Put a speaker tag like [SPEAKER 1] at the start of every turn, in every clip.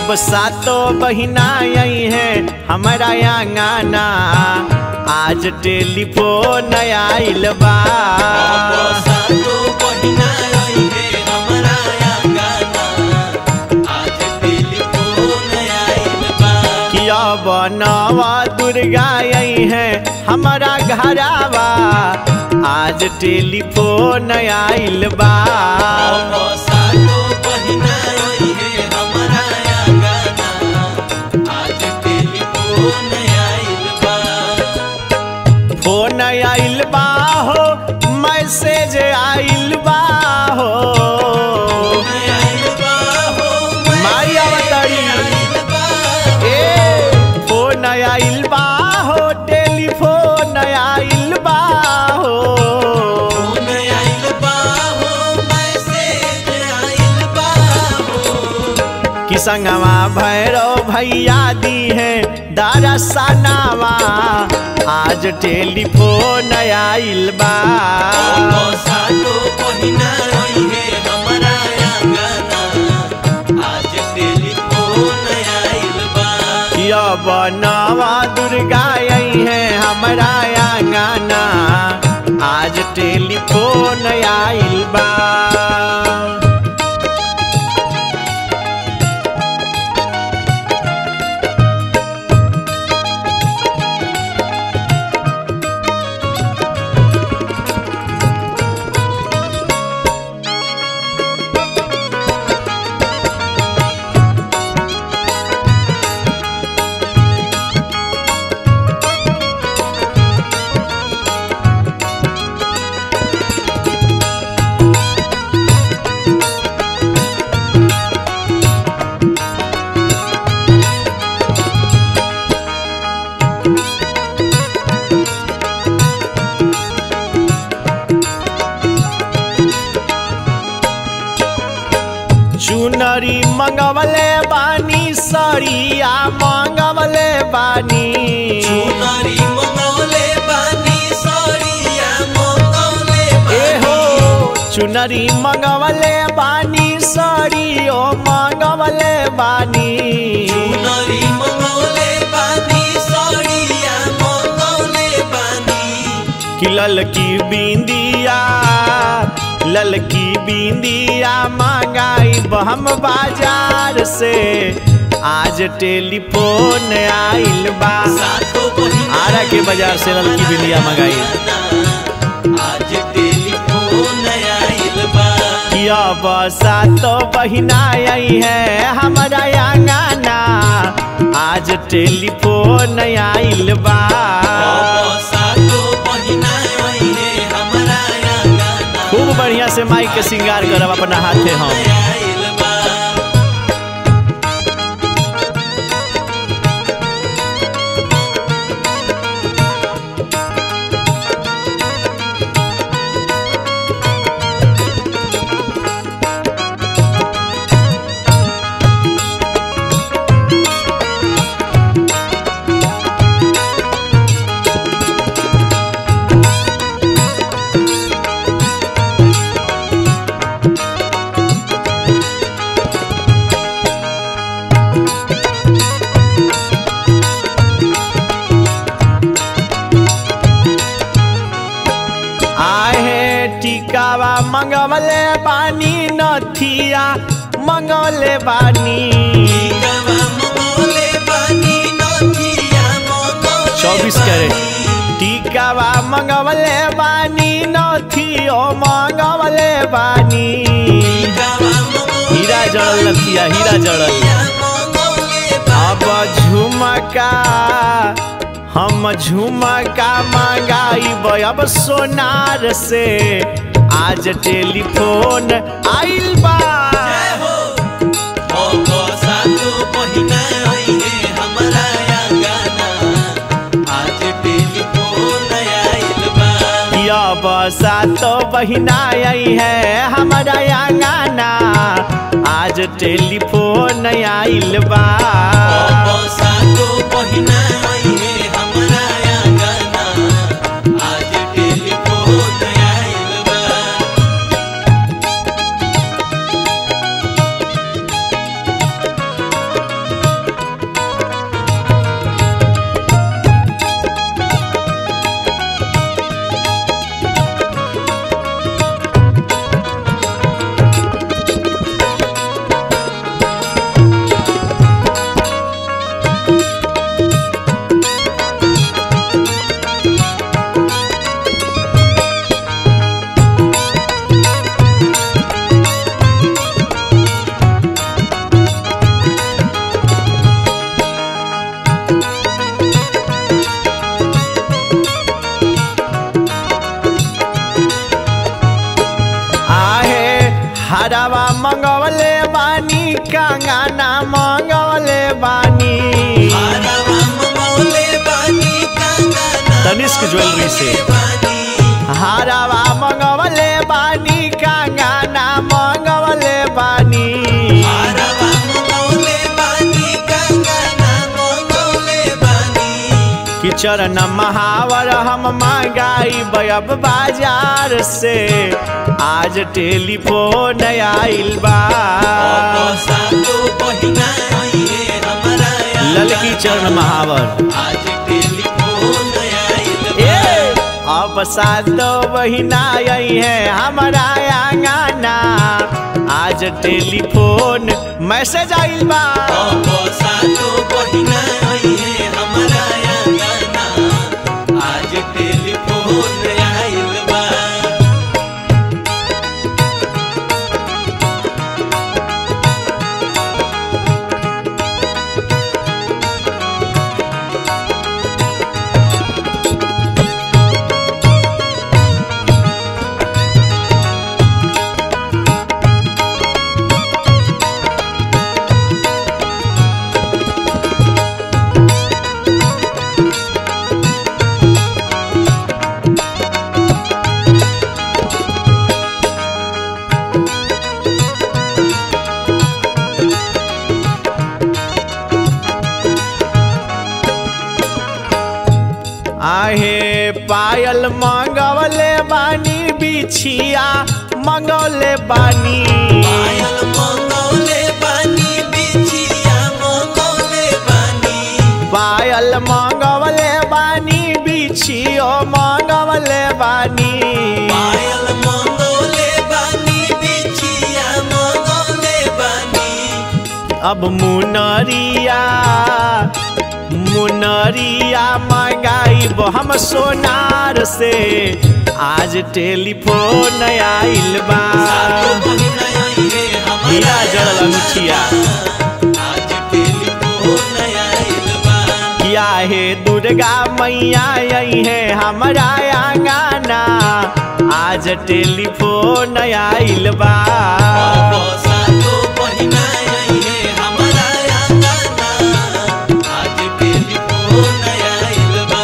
[SPEAKER 1] अब सातो बहिना आई है हमारा आंगना आज टेलीफोन आइल बा
[SPEAKER 2] सातो बहिना आई है हमरा आंगना आज टेलीफोन आइल बा
[SPEAKER 1] कि अब नवा दुर्गा आई है हमारा घरावा आज टेलीफोन आइल बा
[SPEAKER 2] सातो बहिना आई है हमरा आंगना आज टेलीफोन आइल बा
[SPEAKER 1] फोन आइल बा हो मैसेज आइल बा हो
[SPEAKER 2] आइल बा हो
[SPEAKER 1] माई अवतरी
[SPEAKER 2] आइल बा
[SPEAKER 1] ए फोन आइल बा हो टेलीफोन आइल बा हो
[SPEAKER 2] फोन आइल बा हो मैसेज आइल बा हो
[SPEAKER 1] कि संगवा भैरव भैया दी है दरसनावा आज टेलीफोन आइल बा
[SPEAKER 2] सातो बहिना आई है हमरा आंगना आज टेलीफोन आइल बा
[SPEAKER 1] कि अब नवा दुर्गा आई है हमारा आंगना आज टेलीफोन आइल बा चुनरी मंगवले बानी सरिया मंगवले बानी
[SPEAKER 2] चुनरी मंगौले बानी सरिया मंगौले
[SPEAKER 1] ए हो
[SPEAKER 2] बानी
[SPEAKER 1] चुनरी मंगवले बानी सरियो मंगवले बानी
[SPEAKER 2] चुनरी मंगौले बानी सरिया मंगौले बानी
[SPEAKER 1] कि ललकी बिंदिया ललकी बिंदिया मंगाई हम बाजार से आज टेलीफोन आइल बा
[SPEAKER 2] सातो बहिना
[SPEAKER 1] आरा के बाजार से ललकी बिंदिया मंगाई
[SPEAKER 2] आज टेलीफोन आइल बा
[SPEAKER 1] कि अब सातो बहिना आई है हमारा आंगना आज टेलीफोन आइल बा
[SPEAKER 2] सातो बहिना आई है हमरा आंगना
[SPEAKER 1] खूब बढ़िया से माई के श्रृंगार करब अपना हाथे हम
[SPEAKER 2] आइल बा
[SPEAKER 1] आहे टिकावा मंगवले बानी नथिया मंगवले बानी
[SPEAKER 2] गवा मंगौले बानी नथिया मंगौले
[SPEAKER 1] चौबीस कैरेट टिकावा मंगवले बानी नथियो मंगवले बानी
[SPEAKER 2] गवा मंगौले
[SPEAKER 1] हीरा जड़ल नथिया हीरा जड़ल
[SPEAKER 2] मंगौले
[SPEAKER 1] अब झुमका हम झुमका मंगाई अब सोनार से आज टेलीफोन आइल बा
[SPEAKER 2] हो सातो बहिना आई है हमरा आंगना आज टेलीफोन आइल बा
[SPEAKER 1] अब सातो बहिना आई है हमारा आंगना आज टेलीफोन आइल बा
[SPEAKER 2] सातो बहिना आई है हमरा आंगना आज टेलीफोन आइल बा
[SPEAKER 1] कंगना मंगवले बानी
[SPEAKER 2] हारवा मंगौले बानी कंगना
[SPEAKER 1] तनिष्क ज्वेलरी से।
[SPEAKER 2] बानी
[SPEAKER 1] हारावा मंगवले बानी कंगना मंगवले बानी
[SPEAKER 2] हारवा मंगौले बानी कंगना मंगौले बानी
[SPEAKER 1] कि चरण महावर हम मंगाई अब बाजार से आज टेलीफोन आइल बा
[SPEAKER 2] बसा तो बहिना आइए हमारा
[SPEAKER 1] ललकी चरण महावर
[SPEAKER 2] आज टेलीफोन आइल
[SPEAKER 1] ए अब सातो महीना आई है हमारा आंगना आज टेलीफोन मैसेज आइल बा
[SPEAKER 2] बसा तो बहिना आइए हमारा आंगना आज टेलीफोन आइल बा
[SPEAKER 1] आहे पायल मंगवले बानी बिछिया मंगवले बानी
[SPEAKER 2] पायल मंगौले बानी बिछिया मंगौले बानी
[SPEAKER 1] पायल मंगवले बानी बिछियो मंगवले बानी
[SPEAKER 2] पायल मंगौले बानी बिछिया मंगौले बानी
[SPEAKER 1] अब मुनरिया मुनरिया मंगाई हम सोनार से आज टेलीफोन आइल बा
[SPEAKER 2] सातो महीना आइए हमारा
[SPEAKER 1] हीरा जड़ल अंगूठिया।
[SPEAKER 2] आज टेलीफोन आइल बा
[SPEAKER 1] किया है दुर्गा मैया आई है हमारा आंगना आज टेलीफोन आइल बा
[SPEAKER 2] सातो महीना आइए हमारा आंगना आज टेलीफोन आइल बा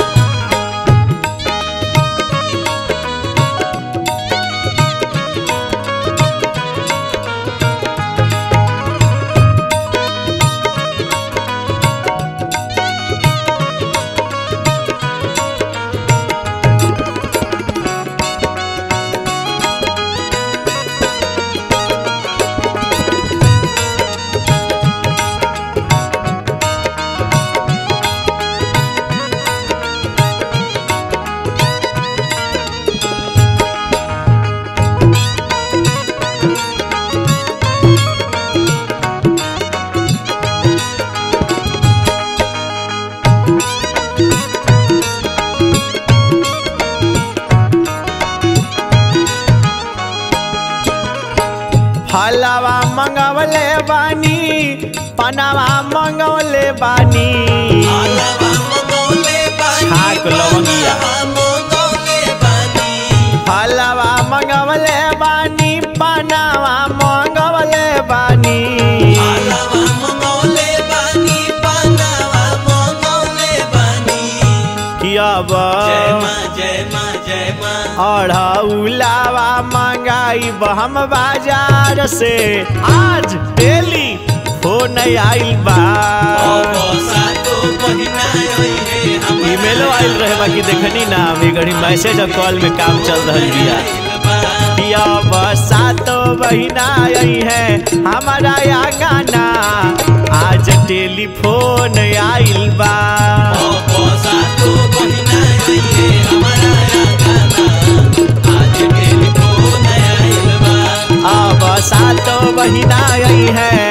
[SPEAKER 1] फलवा मंगवले बानी पनावा मंगवले बानी
[SPEAKER 2] आलवा मंगौले बानी
[SPEAKER 1] छाक लवंगिया।
[SPEAKER 2] पालवा मंगौले बानी
[SPEAKER 1] फलवा मंगवले बानी पनावा मंगवले बानी
[SPEAKER 2] आलवा मंगौले बानी पालवा मंगौले बानी
[SPEAKER 1] कि अब
[SPEAKER 2] जय माँ जय माँ जय माँ
[SPEAKER 1] अढ़ौलावा मंगाई हम बाजार से आज डेली फोन आइल बा
[SPEAKER 2] सातो महीना आइए हमारा
[SPEAKER 1] ईमेलो आइल रहे बाकी देखनी ना अभी घड़ी मैसेज और कॉल में काम चल रहल बिया
[SPEAKER 2] आइल बा
[SPEAKER 1] पिया बसातो बहिना आई है हमारा या गाना आज टेलीफोन आइल बा
[SPEAKER 2] सातो महीना आइए हमारा आंगना आज टेलीफोन आइल बा
[SPEAKER 1] अब सातो बहिना आई है